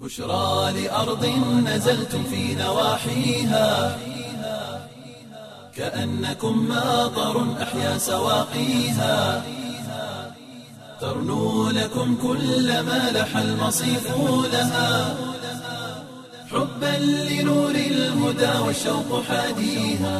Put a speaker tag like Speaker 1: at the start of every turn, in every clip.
Speaker 1: بشرى لأرض نزلتم في نواحيها كأنكم ماطر أحيا سواقيها ترنو لكم كل ما لح المصيف لها حبا لنور الهدى والشوق حاديها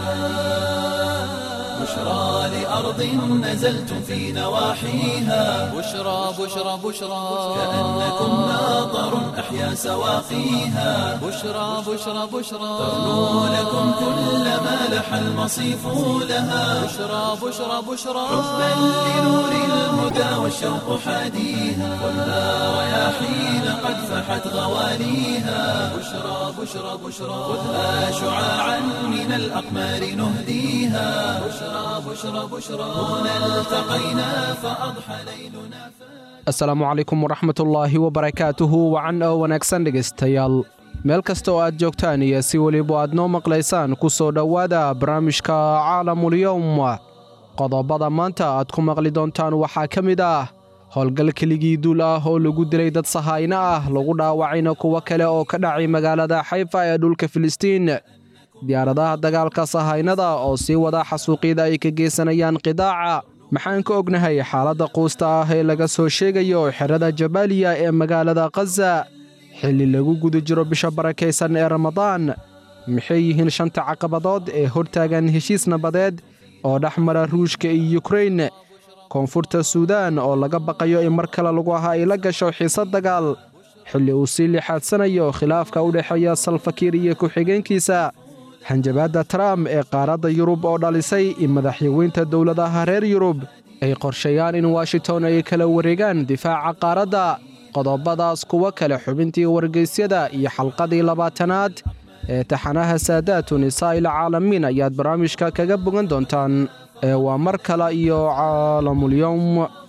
Speaker 1: بشرى لأرض نزلتم في نواحيها
Speaker 2: بشرى بشرى بشرى
Speaker 1: كأنكم ماطر أحيا سواقيها
Speaker 2: بشرى بشرى بشرى
Speaker 1: ترنو لكم كل ما لح المصيف لها
Speaker 2: بشرى بشرى بشرى
Speaker 1: حبا لنور الهدى والشوق حاديها والنار رياحين قد فحت غواليها بشرى بشرى بشرى خذها شعاعا من الأقمار نهديها بشرى بشرى بشرى هنا التقينا فأضحى ليلنا
Speaker 3: asalaamu calaykum waraxmatullaahi wabarakaatuhu wacan oo wanaagsan dhegaystayaal meel kasta oo aad joogtaan iyo si weliba aad noo maqlaysaan ku soo dhowaada barnaamijka caalamulyowm qodobada maanta aad ku maqli doontaan waxaa ka mid ah howlgal keligii duul ah oo lagu dilay dad sahayno ah lagu dhaawacayna kuwo kale oo ka dhacay magaalada xayfa ee dhulka filistiin diyaaradaha dagaalka sahaynada oo sii wada xasuuqyada ay ka geysanayaan qidaaca maxaan ka ognahay xaaladda quusta ah ee laga soo sheegayo xerada jabaaliya ee magaalada khaza xilli lagu guda jiro bisha barakaysan ee ramadaan maxay yihiin shanta caqabadood ee hortaagan heshiis nabadeed oo dhex mara ruushka iyo yukrain koonfurta suudaan oo laga baqayo in mar kale lagu aha ay la gasho xiisad dagaal xilli uu sii lixaadsanayo khilaafka u dhexeeya salfakiir iyo ku-xigeenkiisa hanjabaadda trump ee qaaradda yurub oo dhalisay in madaxyaweynta dowladaha reer yurub ay qorsheeyaan in washington ay kala wareegaan difaaca qaaradda qodobadaas kuwo kale xubintii wargeysyada iyo xalqadii labaatanaad ee taxanaha saadaatu nisaa'il caalamiin ayaad barnaamijka kaga bogan doontaan ee waa mar kale iyo caalamulyowm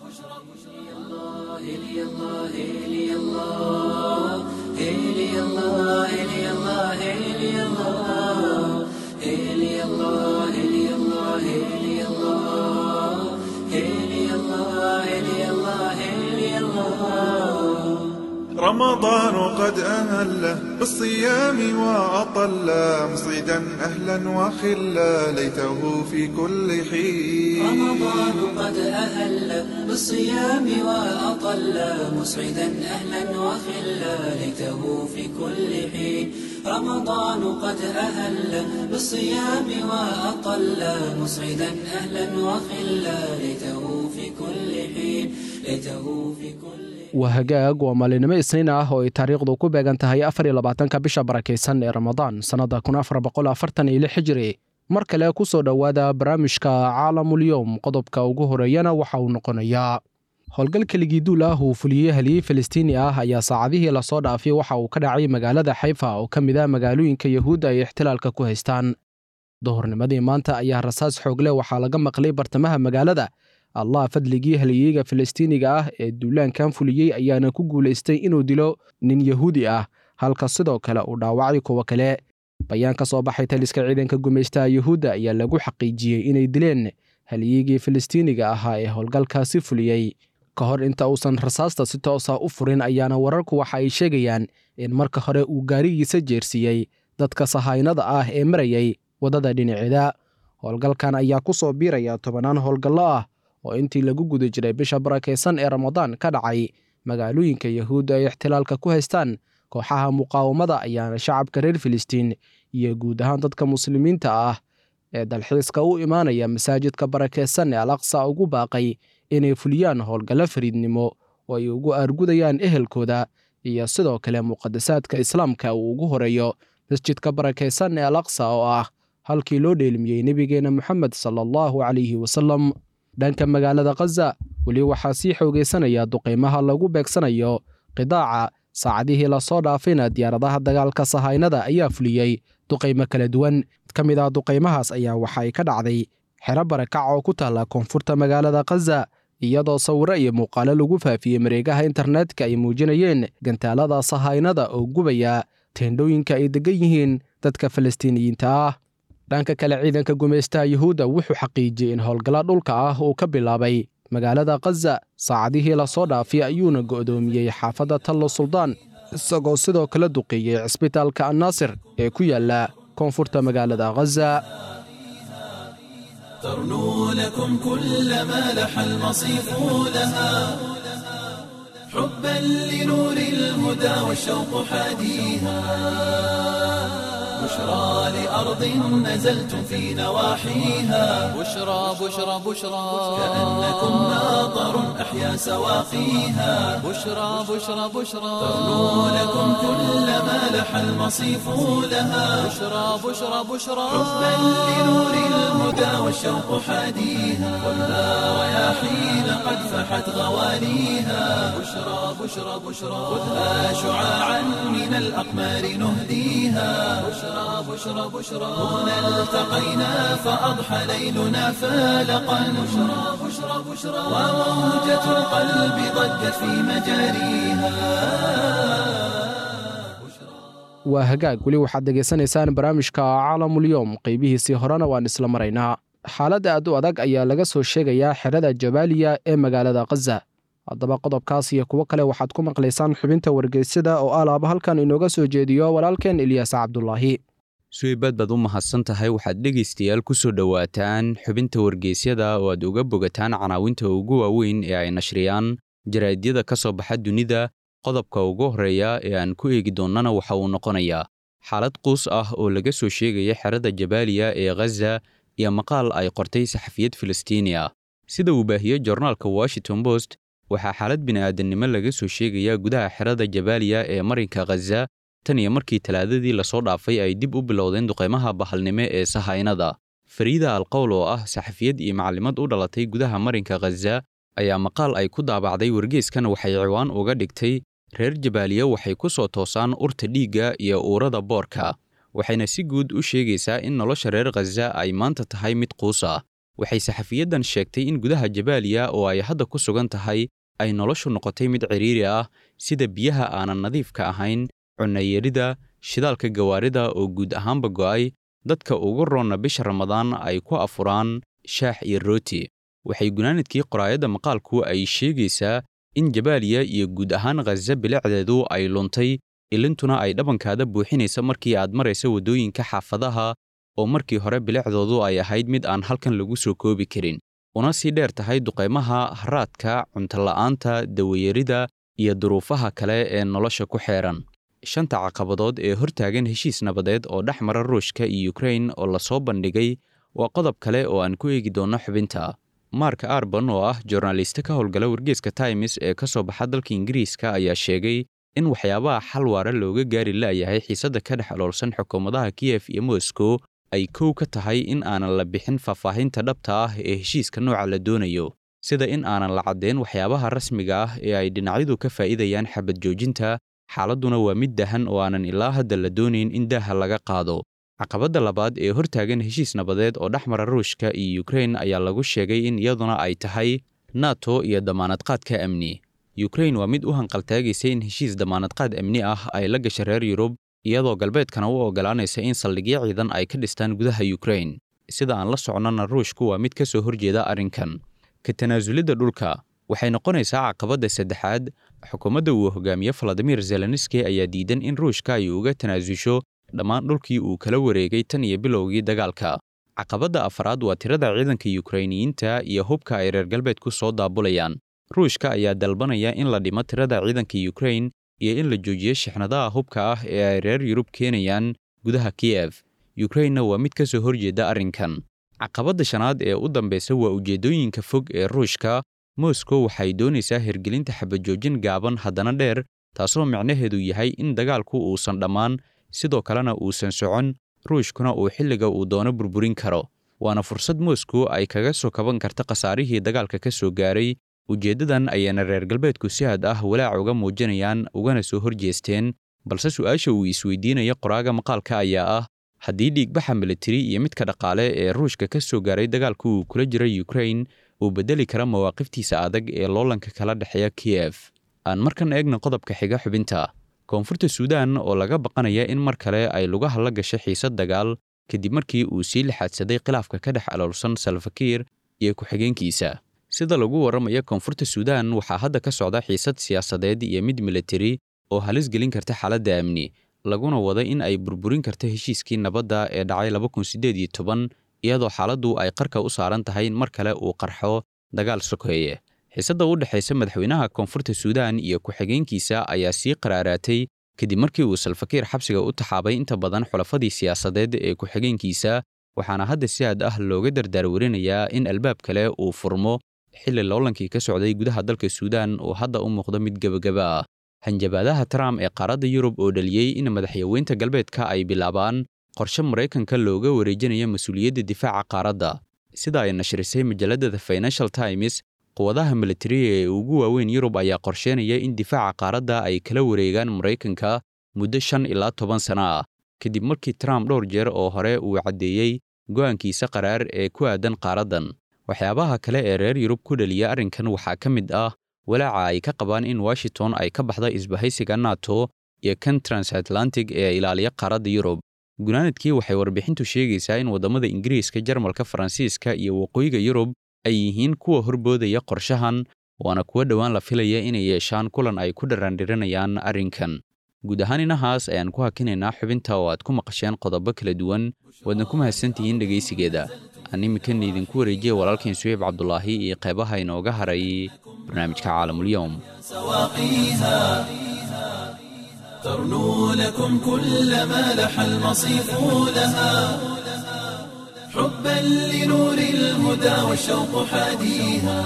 Speaker 4: رمضان قد أهله بالصيام وأطل مصيدا أهلا وخلا ليته في كل حين
Speaker 5: رمضان قد أهل بالصيام وأطل مسعدا أهلا وخلا ليته في كل حين رمضان قد أهل بالصيام وأطل مسعدا أهلا وخلا ليته في كل حين ليته في كل
Speaker 3: waa hagaag waa maalinimo isniin ah oo ay taariikhdu ku beegan tahay afar iyo labaatanka bisha barakaysan ee ramadaan sannadda kun afar boqol afartan iyo lix hijiri mar kale ku soo dhowaada barnaamijka caalamulyowm qodobka ugu horeeyana waxa uu noqonayaa howlgal keligii duul ah uu fuliyey haliyey falastiini ah ayaa saacadihii lasoo dhaafay waxa uu ka dhacay magaalada xayfa oo ka mid ah magaalooyinka yahuudda ay ixtilaalka ku haystaan duhurnimadii maanta ayaa rasaas xoogle waxaa laga maqlay bartamaha magaalada allah fadligii haliyeyga falastiiniga ah ee duulaankan fuliyey ayaana ku guulaystay inuu dilo nin yahuudi ah halka sidoo kale uu dhaawacay kuwo kale bayaan ka soo baxay taliska ciidanka gumaystaha yuhuudda ayaa lagu xaqiijiyey inay dileen haliyeygii falastiiniga ahaa ee howlgalkaasi fuliyey ka hor inta uusan rasaasta si toosa u furin ayaana wararku waxa ay sheegayaan in marka hore uu gaarigiisa jeersiiyey dadka sahaynada ah ee marayay waddada dhinaceeda howlgalkan ayaa ku soo biiraya tobannaan howlgallo ah oo intii lagu guda jiray bisha barakaysan ee ramadaan ka dhacay magaalooyinka yahuudda ay ixtilaalka ku haystaan kooxaha muqaawamada ayaana shacabka reer filistiin iyo guud ahaan dadka muslimiinta ah ee dalxiiska u imaanaya masaajidka barakaysan ee al aqsa ugu baaqay inay fuliyaan howlgallo fariidnimo oo ay ugu aargudayaan ehelkooda iyo sidoo kale muqadasaadka islaamka uu ugu horeeyo masjidka barakaysan ee al aqsa oo ah halkii loo dheelmiyey nebigeenna moxamed sala allahu calayhi wasalam dhanka magaalada khaza weli waxaa sii xoogaysanaya duqaymaha lagu beegsanayo qidaaca saacadihii lasoo dhaafayna diyaaradaha dagaalka sahaynada ayaa fuliyey duqaymo kala duwan mid ka mid ah duqaymahaas ayaa waxa ay ka dhacday xero barakac oo ku taalla koonfurta magaalada khaza iyadoo sawiro iyo muuqaalo lagu faafiyey mareegaha internetka ay muujinayeen gantaalada sahaynada oo gubaya teendhooyinka ay degan yihiin dadka falastiiniyiinta ah dhanka kale ciidanka gumaystaha yuhuudda wuxuu xaqiijiyey in howlgalla dhulka ah uu ka bilaabay magaalada khaza saacadihii lasoo dhaafay ayuuna go'doomiyey xaafadda tallo suldaan isagoo sidoo kale duqeeyey cisbitaalka annaasir ee ku yaalla koonfurta magaalada khaza
Speaker 1: ترنو لكم كل ما لح المصيف لها حبا لنور الهدى والشوق حاديها بشرى لأرض نزلتم في نواحيها
Speaker 2: بشرى بشرى بشرى
Speaker 1: كأنكم ناظر أحيا سواقيها
Speaker 2: بشرى بشرى بشرى
Speaker 1: ترنو لكم كل ما لح المصيف لها
Speaker 2: بشرى بشرى بشرى
Speaker 1: حبا لنور الهدى والشوق حاديها ولا رياحين قد فحت غواليها بشرى بشرى بشرى خذها شعاعا من الأقمار نهديها بشرى بشرى بشرى هنا التقينا فأضحى ليلنا فالقا بشرى بشرى بشرى وموجة القلب ضجت في مجاريها
Speaker 3: waa hagaag weli waxaad degaysanaysaan barnaamijka caalamulyoom qeybihiisii horena waan isla maraynaa xaalad aad u adag ayaa laga soo sheegayaa xerada jabaaliya ee magaalada khaza haddaba qodobkaas iyo kuwo kale waxaad ku maqlaysaan xubinta wargeysyada oo alaaba halkan inooga soo jeediyo walaalkeen ilyaas cabdulaahi
Speaker 6: suweybad baad u mahadsan tahay waxaad dhegaystayaal ku soo dhowaataan xubinta wargeysyada oo aad uga bogataan canaawinta ugu waaweyn ee ay nashriyaan jaraa'idyada ka soo baxa dunida qodobka ugu horreeya ee aan ku eegi doonnana waxa uu noqonayaa xaalad quus ah oo laga soo sheegaya xerada jabaaliya ee khaza iyo maqaal ay qortay saxafiyad filistiini ah sida uu baahiyey jornaalka washington post waxaa xaalad bini'aadannimo laga soo sheegayaa gudaha xerada jabaaliya ee marinka khaza tan iyo markii talaadadii lasoo dhaafay ay dib u bilowdeen duqaymaha bahalnimo ee sahaynada fariida alqowl oo ah saxafiyad iyo macallimad u dhalatay gudaha marinka khaza ayaa maqaal ay ku daabacday wargeeskan waxay ciwaan uga dhigtay reer jabaaliya waxay ku soo toosaan urta dhiigga iyo uurada boorka waxayna si guud u sheegaysaa in nolosha reer khaza ay maanta tahay mid quus ah waxay saxafiyaddan sheegtay in gudaha jabaaliya oo ay hadda ku sugan tahay ay noloshu noqotay mid cidhiiri ah sida biyaha aanan nadiifka ahayn cunnayarida shidaalka gawaarida oo guud ahaanba go'ay dadka ugu roonna bisha ramadaan ay ku afuraan shaax iyo rooti waxay gunaanadkii qoraayadda maqaalku ay sheegaysaa in jabaaliya iyo guud ahaan khaza bilicdeedu ay luntay ilintuna ay dhabankaada buuxinaysa markii aad maraysa waddooyinka xaafadaha oo markii hore bilicdoodu ay ahayd mid aan halkan lagu soo koobi karin una sii dheer tahay duqaymaha haraadka cuntola'aanta dawayarida iyo duruufaha kale ee nolosha ku xeeran shanta caqabadood ee hortaagan heshiis nabadeed oo dhex mara ruushka iyo ukrain oo lasoo bandhigay waa qodob kale oo aan ku eegi doonno xubinta mark arban oo ah joornaaliste ka howlgala wargeeska times ee ka soo baxa dalka ingiriiska ayaa sheegay in waxyaabaha xal waara looga gaari la'yahay xiisadda ka dhex aloolsan xukuumadaha kiyef iyo moscow ay kow ka tahay in aanan la bixin faahfaahinta dhabta ah ee heshiiska nooca la doonayo sida in aanan la caddayn waxyaabaha rasmiga ah ee ay dhinacyadu ka faa'iidayaan xabad joojinta xaaladduna waa mid dahan oo aanan ilaa hadda la doonayn in daaha laga qaado caqabadda labaad ee hortaagan heshiis nabadeed oo dhex mara ruushka iyo ukrain ayaa lagu sheegay in iyaduna ay tahay nato iyo damaanadqaadka amni ukrain waa mid u hanqaltaagaysa in heshiis damaanadqaad amni ah ay la gasha reer yurub iyadoo galbeedkana u oggolaanaysa in saldhigyo ciidan ay ka dhistaan gudaha ukrain sida aan la socnona ruushku waa mid ka soo horjeeda arrinkan ka tanaasulidda dhulka waxay noqonaysaa caqabadda saddexaad xukuumadda uu hogaamiye valadimir zelenski ayaa diidan in ruushka ay uga tanaasusho dhammaan dhulkii uu kala wareegay tan iyo bilowgii dagaalka caqabadda afraad waa tirada ciidanka yukrainiyiinta iyo hubka ay reer galbeedku soo daabulayaan ruushka ayaa dalbanaya in la dhimo tirada ciidanka yukrain iyo in la joojiyo shixnadaha hubka ah ee ay reer yurub keenayaan gudaha kiyef yukrainna waa mid ka soo horjeeda arrinkan caqabadda shanaad ee u dambaysa waa ujeeddooyinka fog ee ruushka moscow waxay doonaysaa hirgelinta xabajoojin gaaban haddana dheer taasoo micnaheedu yahay in dagaalku uusan dhammaan sidoo kalena uusan socon ruushkuna uu xilliga uu doono burburin karo waana fursad moscow ay kaga soo kaban karta khasaarihii dagaalka ka soo gaaray ujeeddadan ayaana reer galbeedku si had ah walaac uga muujinayaan ugana soo horjeesteen balse su'aasha uu isweydiinaya qoraaga maqaalka ayaa ah haddii dhiigbaxa militari iyo midka dhaqaale ee ruushka ka soo gaaray dagaalka uu kula jira ukrain uu beddeli kara mawaaqiftiisa adag ee loolanka kala dhexeeya kiyef aan markan eegna qodobka xiga xubinta koonfurta suudaan oo laga baqanaya in mar kale ay lugaha la gasho xiisad dagaal kadib markii uu sii lixaadsaday khilaafka ka dhex aloolsan salfakiir iyo ku-xigeenkiisa sida lagu warramaya koonfurta suudaan waxaa hadda ka socda xiisad siyaasadeed iyo mid militari oo halis gelin karta xaaladda amni laguna wada in ay burburin karto heshiiskii nabadda ee dhacay iyadoo xaaladdu ay qarka u saaran tahay in mar kale uu qarxo dagaal sokeeye xiisadda u dhexaysa madaxweynaha koonfurta suudaan iyo ku-xigeenkiisa ayaa sii qaraaraatay kadib markii uu salfakiir xabsiga u taxaabay inta badan xulafadii siyaasadeed ee ku-xigeenkiisa waxaana hadda si aad ah looga dardaarwarinayaa in albaab kale uu furmo xilli loolankii ka socday gudaha dalka suudaan uu hadda u muuqdo mid gebagaba ah hanjabaadaha trump ee qaaradda yurub oo dhaliyey in madaxyaweynta galbeedka ay bilaabaan qorshe maraykanka looga wareejinayo mas-uuliyadda difaaca qaaradda sida ay nashrisay majalladda the financial times quwadaha militariga ee ugu waaweyn yurub ayaa qorsheynaya in difaaca qaaradda ay kala wareegaan maraykanka muddo shan ilaa toban sano ah kadib markii trump dhowr jeer oo hore uu caddeeyey go'aankiisa qaraar ee ku aadan qaaraddan waxyaabaha kale ee reer yurub ku dhaliya arrinkan waxaa ka mid ah walaaca ay ka qabaan in washington ay ka baxda isbahaysiga nato iyo kan transatlantic ee ilaaliya qaaradda yurub gunaanadkii waxay warbixintu sheegaysaa in waddamada ingiriiska jarmalka faransiiska iyo waqooyiga yurub ay yihiin kuwa horboodaya qorshahan waana kuwa dhowaan la filaya inay yeeshaan kulan ay ku dharaandhiranayaan arrinkan guud ahaan inahaas ayaan ku hakinaynaa xubinta oo aad ku maqasheen qodobo kala duwan waadna ku mahadsantihiin dhegaysigeeda aan iminkana idinku wareejiya walaalkain suweyb cabdulaahi iyo qeybaha inooga haray barnaamijka caalamulyoom
Speaker 1: سواقيها ترنو لكم كل ما لح المصيف لها حبا لنور الهدى والشوق حاديها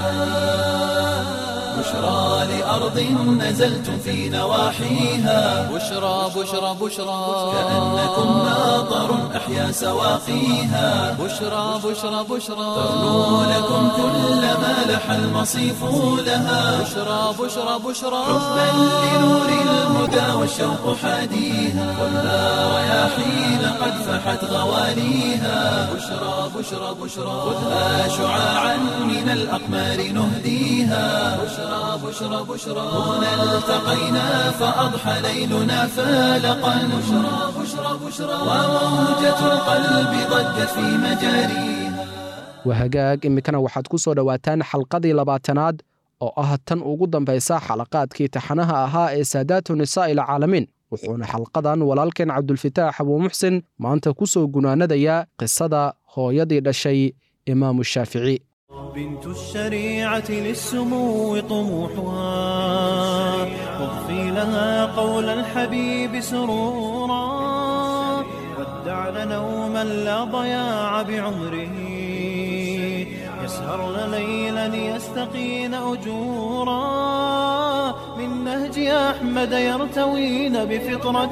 Speaker 1: بشرى لأرض نزلتم في نواحيها
Speaker 2: بشرى بشرى بشرى
Speaker 1: كأنكم ماطر أحيا سواقيها
Speaker 2: بشرى بشرى بشرى
Speaker 1: ترنو لكم كل ما لح المصيف لها
Speaker 2: بشرى بشرى بشرى
Speaker 1: حبا لنور الهدى والشوق حاديها خذها رياحين قد فحت غواليها بشرى بشرى بشرى خذها شعاعا من الأقمار نهديها بشرى بشرى بشرى هنا التقينا فأضحى ليلنا فالقا بشرى بشرى بشرى وموجة القلب ضجت في مجاريها
Speaker 3: wahagaag iminkana waxaad ku soo dhowaataan xalqadii labaatanaad oo ah tan ugu dambaysa xalaqaadkii taxanaha ahaa ee saadaatu nisaa'i alcaalamiin wuxuuna xalqadan walaalkeen cabdulfitaax abuumuxsin maanta ku soo gunaanadayaa qisada hooyadii dhashay imaamu shaafici
Speaker 7: بنت الشريعة للسمو طموحها واضفي لها قول الحبيب سرورا ودعن نوما لا ضياع بعمره يسهرن ليلا يستقين أجورا من نهج أحمد يرتوين بفطرة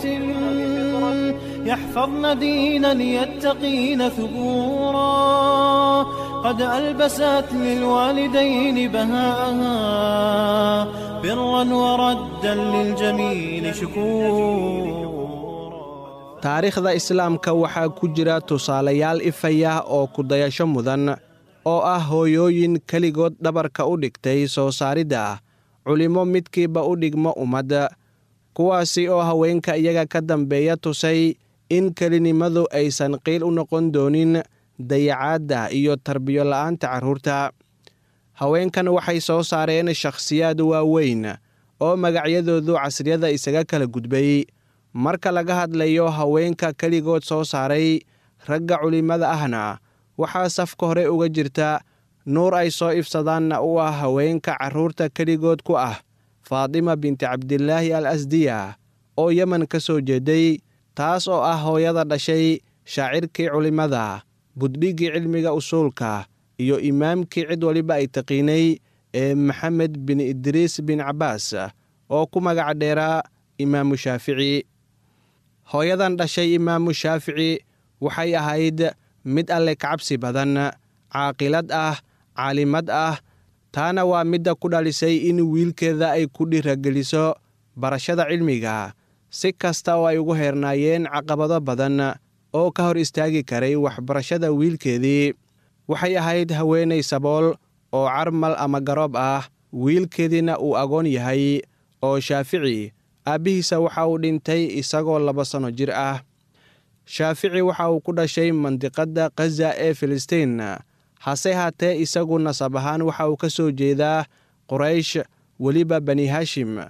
Speaker 7: يحفظن دينا يتقين ثبورا قد ألبست للوالدين بهاءها برا وردا للجميل شكورا
Speaker 8: taariikhda islaamka waxaa ku jira tusaalayaal ifaya oo kudayasho mudan oo ah hooyooyin keligood dhabarka u dhigtay soo saaridda culimmo midkiiba u dhigmo ummadda kuwaasi oo haweenka iyaga ka dambeeya tusay in kelinimadu aysan qiil u noqon doonin dayacaadda iyo tarbiyo la'aanta carruurta haweenkan waxay soo saareen shakhsiyaad waaweyn oo magacyadoodu casriyada isaga kala gudbay marka laga hadlayo haweenka keligood soo saaray ragga culimmada ahna waxaa safka hore uga jirta nuur ay soo ifsadaanna u ah haweenka carruurta keligood ku ah faatima binti cabdilaahi al asdiya oo yemen ka soo jeeday taas oo ah hooyada dhashay shaacirkii culimmada buddhiggii cilmiga usuulka iyo imaamkii cid waliba ay taqiinay ee maxamed bin idriis bin cabbaas oo ku magac dheeraa imaamu shaafici hooyadan dhashay imaamu shaafici waxay ahayd mid alle kacabsi badan caaqilad ah caalimad ah taana waa midda ku dhalisay in wiilkeeda ay ku dhirageliso barashada cilmiga si kasta oo ay ugu heernaayeen caqabado badan oo ka hor istaagi karay waxbarashada wiilkeedii waxay ahayd haweenay sabool oo carmal ama garoob ah wiilkeediina uu agoon yahay oo shaafici aabbihiisa waxa uu dhintay isagoo laba sanno jir ah shaafici waxa uu ku dhashay mandiqadda khaza ee filistiin hase haatee isagu nasab ahaan waxa uu ka soo jeedaa quraysh weliba bani hashim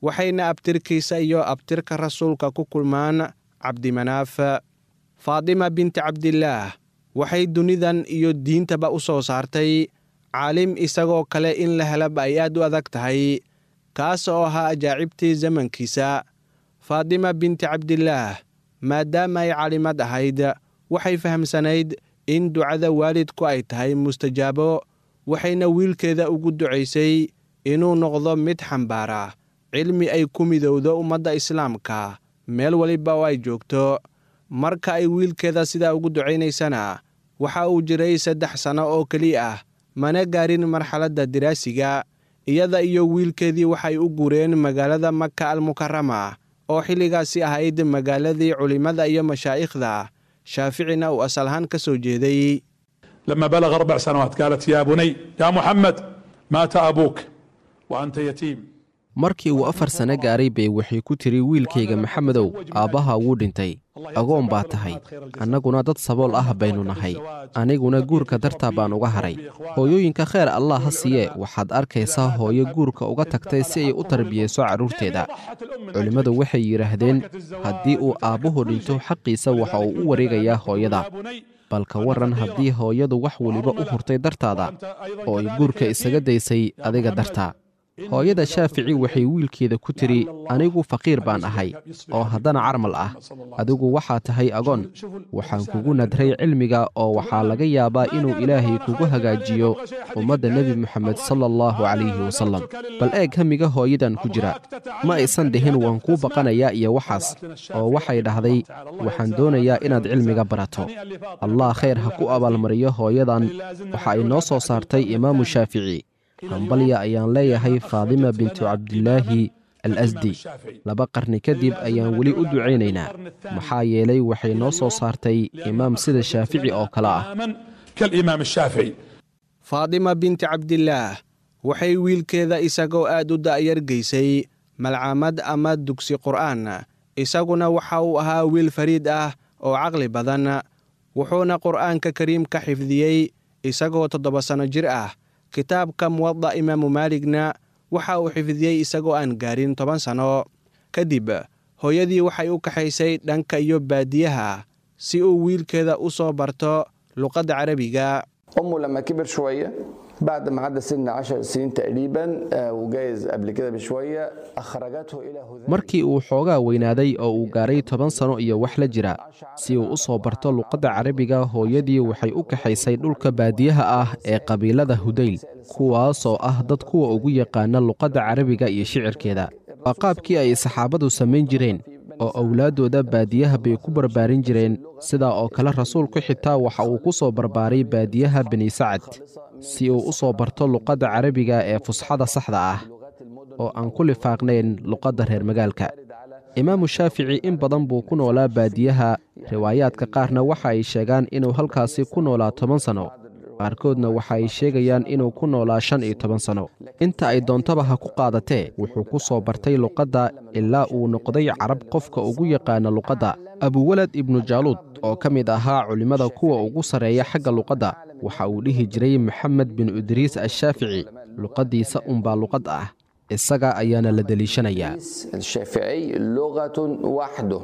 Speaker 8: waxayna abtirkiisa iyo abtirka rasuulka ku kulmaan cabdimanaaf faadima binti cabdillaah waxay dunidan iyo diintaba u soo saartay caalim isagoo kale in la helaba ay aad u adag tahay kaas oo ahaa ajaacibtii zamankiisa faadima binti cabdillaah maadaama ay caalimad ahayd waxay fahamsanayd in ducada waalidku ay tahay mustajaabo waxayna wiilkeeda ugu ducaysay inuu noqdo mid xambaara cilmi ay ku midowdo ummadda islaamka meel weliba oo ay joogto marka ay wiilkeeda sidaa ugu ducaynaysana waxa uu jiray saddex sanno oo keliya ah mana gaarin marxaladda diraasiga iyada iyo wiilkeedii waxay u guureen magaalada maka almukarama oo xilligaasi ahayd magaaladii culimmada iyo mashaa'ikhda shaaficina uu asal ahaan ka soo jeeday
Speaker 9: لما بلغ أربع سنوات قالت يا بني يا محمد مات أبوك وأنت يتيم
Speaker 3: markii uu afar sano gaaray bay waxay ku tiri wiilkayga maxamedow aabbaha wuu dhintay agoon baa tahay annaguna dad sabool ah baynu nahay aniguna guurka dartaa baan uga haray hooyooyinka kheer allah ha siiye waxaad arkaysaa hooyo guurka uga tagtay si ay u tarbiyeyso carruurteeda culimmadu waxay yidhaahdeen haddii uu aabbuhu dhinto xaqiisa waxa uu u wareegayaa hooyada bal ka warran haddii hooyadu wax weliba u hurtay dartaada oo ay guurka isaga daysay adiga dartaa hooyada shaafici waxay wiilkeeda ku tidhi anigu faqiir baan ahay oo haddana carmal ah adigu waxaa tahay agoon waxaan kugu nadray cilmiga oo waxaa laga yaabaa inuu ilaahay kugu hagaajiyo ummadda nebi moxamed sala allahu calayhi wasallam bal eeg hamiga hooyadan ku jira ma aysan dhihin waan kuu baqanayaa iyo waxaas oo waxay dhahday waxaan doonayaa inaad cilmiga barato allah khayr ha ku abaalmariyo hooyadan waxa ay noo soo saartay imaamu shaafici hambalya ayaan leeyahay faadima bintu cabdilaahi al asdi laba qarni kadib ayaan weli u ducaynaynaa maxaa yeelay waxay noo soo saartay imaam sida shaafici oo kale ah
Speaker 9: كالإمام الشافعي
Speaker 8: faadima binti cabdillaah waxay wiilkeeda isagoo aad u da'yar geysay malcaamad ama dugsi qur'aan isaguna waxa uu ahaa wiil fariid ah oo caqli badan wuxuuna qur'aanka kariimka xifdiyey isagoo toddoba sanno jir ah kitaabka muwada imaamu maaligna waxa uu xifdiyey isagoo aan gaarin toban sanno kadib hooyadii waxay u kaxaysay dhanka iyo baadiyaha si uu wiilkeeda u soo barto luqadda carabiga
Speaker 10: امه لما كبر شويه بعد ما عدى سن 10 سنين تقريبا آه، وجايز قبل كده بشويه اخرجته الى هذا
Speaker 3: markii uu xoogaa weynaaday oo uu gaaray toban sanno iyo wax la jira si uu u soo barto luqadda carabiga hooyadii waxay u kaxaysay dhulka baadiyaha ah ee qabiilada hudayl kuwaasoo ah dad kuwa ugu yaqaana luqadda carabiga iyo shicirkeeda waa qaabkii ay saxaabadu samayn jireen oo owlaaddooda baadiyaha bay ku barbaarin jireen sidaa oo kale rasuulku xitaa waxa uu ku soo barbaaray baadiyaha bani sacad si uu u soo barto luqadda carabiga ee fusxada saxda ah oo aan ku lifaaqnayn luqadda reer magaalka imaamu shaafici in badan buu ku noolaa baadiyaha riwaayaadka qaarna waxa ay sheegaan inuu halkaasi ku noolaa toban sanno qaarkoodna waxa ay sheegayaan inuu ku noolaa shan iyo toban sanno inta ay doontaba ha ku qaadatee wuxuu ku soo bartay luqadda ilaa uu noqday carab qofka ugu yaqaana luqadda abuwalad ibnu jaaluud oo ka mid ahaa culimmada kuwa ugu sarreeya xagga luqadda waxa uu dhihi jiray maxamed bin idriis ashaafici luqaddiisa unbaa luqad ah isaga ayaana la deliishanayaa
Speaker 10: الشافعي لغه وحده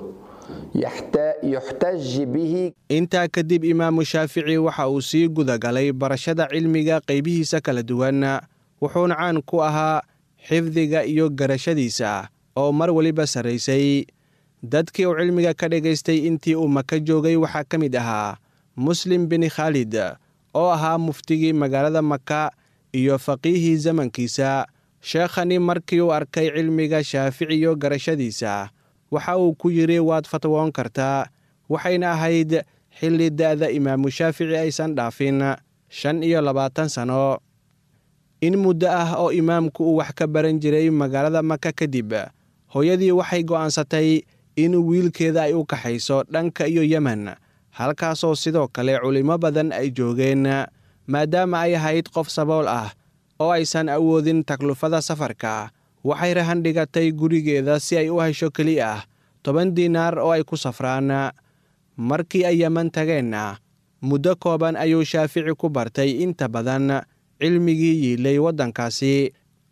Speaker 10: يحت- يحتج به
Speaker 8: intaa kadib imaamu shaafici waxa uu sii gudagalay barashada cilmiga qaybihiisa kala duwan wuxuuna caan ku ahaa xifdiga iyo garashadiisa oo mar weliba sarraysay dadkii uu cilmiga ka dhagaystay intii uu maka joogay waxaa ka mid ahaa muslim bin khaalid oo ahaa muftigii magaalada maka iyo faqiihii zamankiisa sheekhani markii uu arkay cilmiga shaafici iyo garashadiisa waxa uu ku yidhi waad fatwoon kartaa waxayna ahayd xilli da'da imaamu shaafici aysan dhaafin shan iyo labaatan sanno in muddo ah oo imaamku uu wax ka baran jiray magaalada maka kadib hooyadii waxay go'aansatay in wiilkeeda ay u kaxayso dhanka iyo yemen halkaasoo sidoo kale culimmo badan ay joogeen maadaama ay ahayd qof sabool ah oo aysan awoodin taklufada safarka waxay rahan dhigatay gurigeeda si ay u hesho keli ah toban diinaar oo ay ku safraan markii ay yeman tageenna muddo kooban ayuu shaafici ku bartay inta badan cilmigii yiilay waddankaasi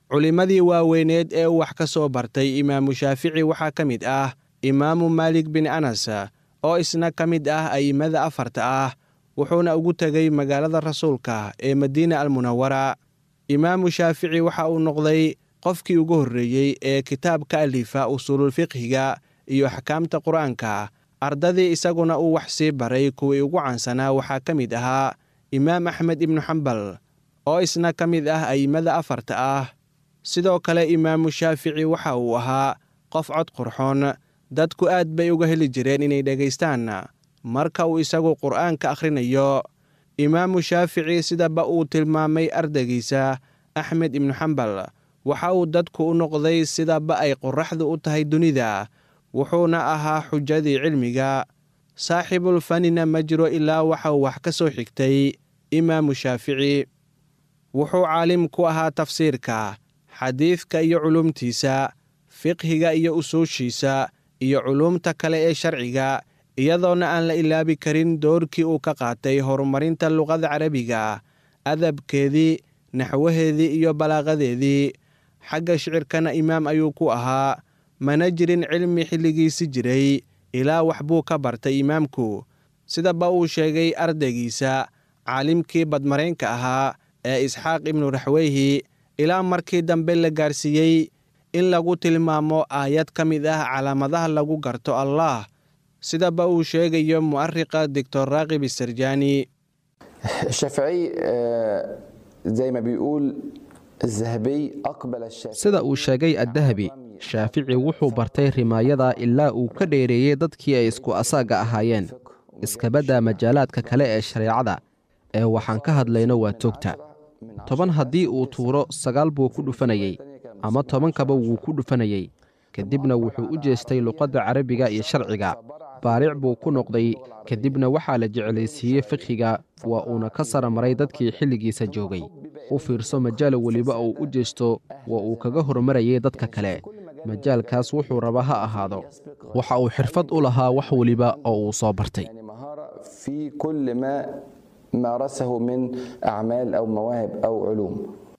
Speaker 8: culimmadii waaweyneed ee uu wax ka soo bartay imaamu shaafici waxaa ka mid ah imaamu maalik bin anas oo isna ka mid ah a'immada afarta ah wuxuuna ugu tegay magaalada rasuulka ee madiina almunawara imaamu shaafici waxa uu noqday qofkii ugu horreeyey ee kitaabka alifa usuululfiqhiga iyo axkaamta qur-aanka ardadii isaguna uu wax sii baray kuwii ugu caansanaa waxaa ka mid ahaa imaam axmed ibnu xambal oo isna ka mid ah a'immada afarta ah sidoo kale imaamu shaafici waxa uu ahaa qof cod qurxoon dadku aad bay uga heli jireen inay dhegaystaan marka uu isagu qur'aanka akhrinayo imaamu shaafici sidaba uu tilmaamay ardaygiisa axmed ibnu xambal waxa uu dadku u noqday sidaba ay qorraxdu u tahay dunida wuxuuna ahaa xujadii cilmiga saaxibulfanina ma jiro ilaa waxa uu wax ka soo xigtay imaamu shaafici wuxuu caalim ku ahaa tafsiirka xadiidka iyo culumtiisa fiqhiga iyo usuushiisa iyo culuumta kale ee sharciga iyadoona aan la ilaabi karin doorkii uu ka qaatay horumarinta luqada carabiga adabkeedii naxwaheedii iyo balaaqadeedii xagga shicirkana imaam ayuu ku ahaa mana jirin cilmi xilligiisi jiray ilaa wax buu ka bartay imaamku sidaba uu sheegay ardaygiisa caalimkii badmaraynka ahaa ee isxaaq ibnu raxweyhi ilaa markii dambe la gaarsiiyey in lagu tilmaamo aayad ka mid ah calaamadaha lagu garto allah sidaba uu sheegayo mu'ariqa doctor raakib isarjani
Speaker 10: الشافعي آه، زي ما بيقول الذهبي أقبل الشافعي
Speaker 3: sida uu sheegay addahabi shaafici wuxuu bartay rimaayada ilaa uu ka dheereeyey dadkii ay isku asaaga ahaayeen iskabadda majaalaadka kale ee shareecada ee waxaan ka hadlayno waa toogta toban haddii uu tuuro sagaal buu ku dhufanayey ama tobankaba wuu ku dhufanayey kadibna wuxuu u jeestay luqadda carabiga iyo sharciga baaric buu ku noqday kadibna waxaa la jeclaysiiyey fiqhiga waa uuna ka sara maray dadkii xilligiisa joogay u fiirso majaal weliba uu u jeesto waa uu kaga hormarayay dadka kale majaalkaas wuxuu raba ha ahaado waxa uu xirfad u lahaa wax weliba oo uu soo bartay
Speaker 10: يعني مهارة في كل ما مارسه من أعمال أو مواهب أو علوم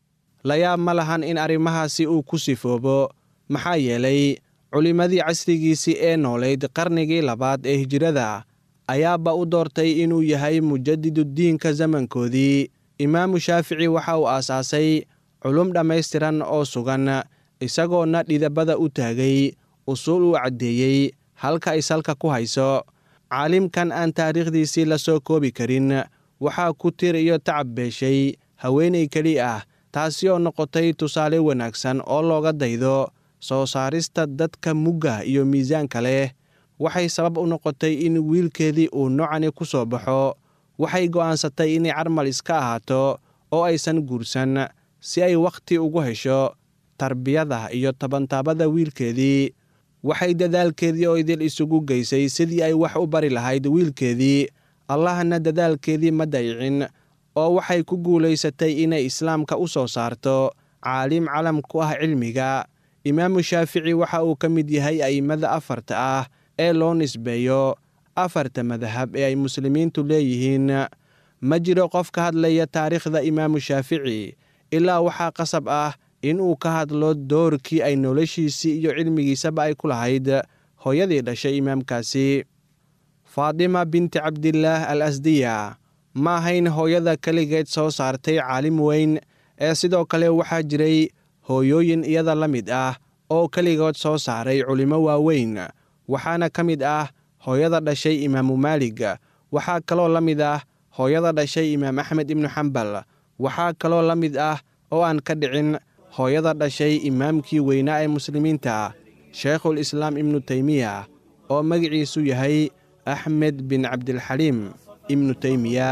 Speaker 8: la yaab ma lahan in arrimahaasi uu ku sifoobo maxaa yeelay culimmadii casrigiisii ee noolayd qarnigii labaad ee hijrada ayaaba u doortay inuu yahay mujadiduddiinka zamankoodii imaamu shaafici waxa uu aasaasay culum dhammaystiran oo sugan isagoona dhidabada u taagay usuul uu caddeeyey halka ay salka ku hayso caalimkan aan taariikhdiisii la soo koobi karin waxaa ku tir iyo tacab beeshay haweenay keli ah taasi oo noqotay tusaale wanaagsan oo looga daydo soo saarista dadka mugga iyo miisaanka leh waxay sabab u noqotay in wiilkeedii uu nocani ku soo baxo waxay go'aansatay inay carmal iska ahaato oo aysan guursan si ay wakhti ugu hesho tarbiyada iyo tabantaabada wiilkeedii waxay dadaalkeedii oo idil isugu geysay sidii ay wax u bari lahayd wiilkeedii allahna dadaalkeedii ma dayicin oo waxay ku guulaysatay inay islaamka u soo saarto caalim calam ku ah cilmiga imaamu shaafici waxa uu ka mid yahay a'immada afarta ah ee loo nisbeeyo afarta madahab ee ay muslimiintu leeyihiin ma jiro qof ka hadlaya taariikhda imaamu shaafici ilaa waxaa qasab ah inuu ka hadlo doorkii ay noloshiisii iyo cilmigiisaba ay ku lahayd hooyadii dhashay imaamkaasi faatima binti cabdillaah al asdiya ma ahayn hooyada keligeed soo saartay caalim weyn ee sidoo kale waxaa jiray hooyooyin iyada la mid ah oo keligood soo saaray culimmo waaweyn waxaana ka mid ah hooyada dhashay imaamu maalig waxaa kaloo la mid ah hooyada dhashay imaam axmed ibnu xambal waxaa kaloo la mid ah oo aan ka dhicin hooyada dhashay imaamkii weynaa ee muslimiinta sheikhul islaam ibnu teymiya oo magiciisu yahay axmed bin cabdilxaliim ibnu teymiya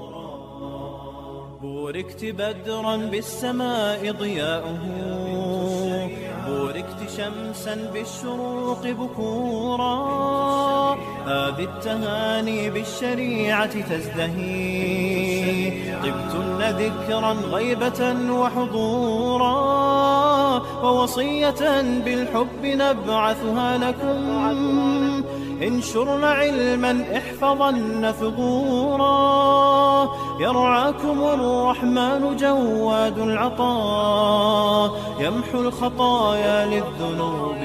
Speaker 7: بوركت بدرا بالسماء ضياؤه بوركت شمسا بالشروق بكورا هذه التهاني بالشريعة تزدهي طبتن ذكرا غيبة وحضورا ووصية بالحب نبعثها لكم انشرن علما احفظن ثغورا يرعاكم الرحمن جواد العطاء يمحو الخطايا للذنوب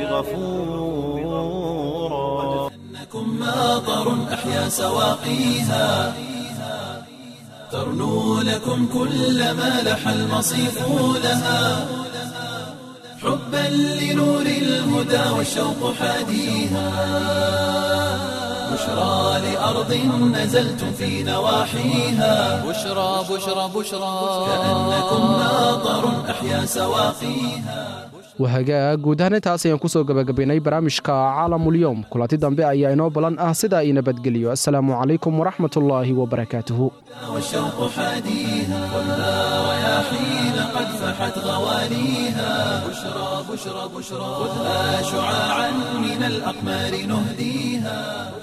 Speaker 7: غفورا
Speaker 1: إنكم ماطر أحيا سواقيها ترنو لكم كل ما لح المصيف لها حبا لنور الهدى والشوق حاديها بشرى لأرض نزلتم في نواحيها
Speaker 2: بشرى بشرى بشرى
Speaker 1: كأنكم ماطر أحيا سواقيها
Speaker 3: wahagaa guud ahaan intaas ayaan kusoo gabagabaynay barnaamijka caalamulyoom kulanti dambe ayaa inoo balan ah sidaa ii nabadgeliyo assalaamu calaykum waraxmatullaahi wabarakaatuhu
Speaker 1: والشوق حاديها خذها رياحين قد فحت غواليها بشرى بشرى بشرى خذها شعاعا من الأقمار نهديها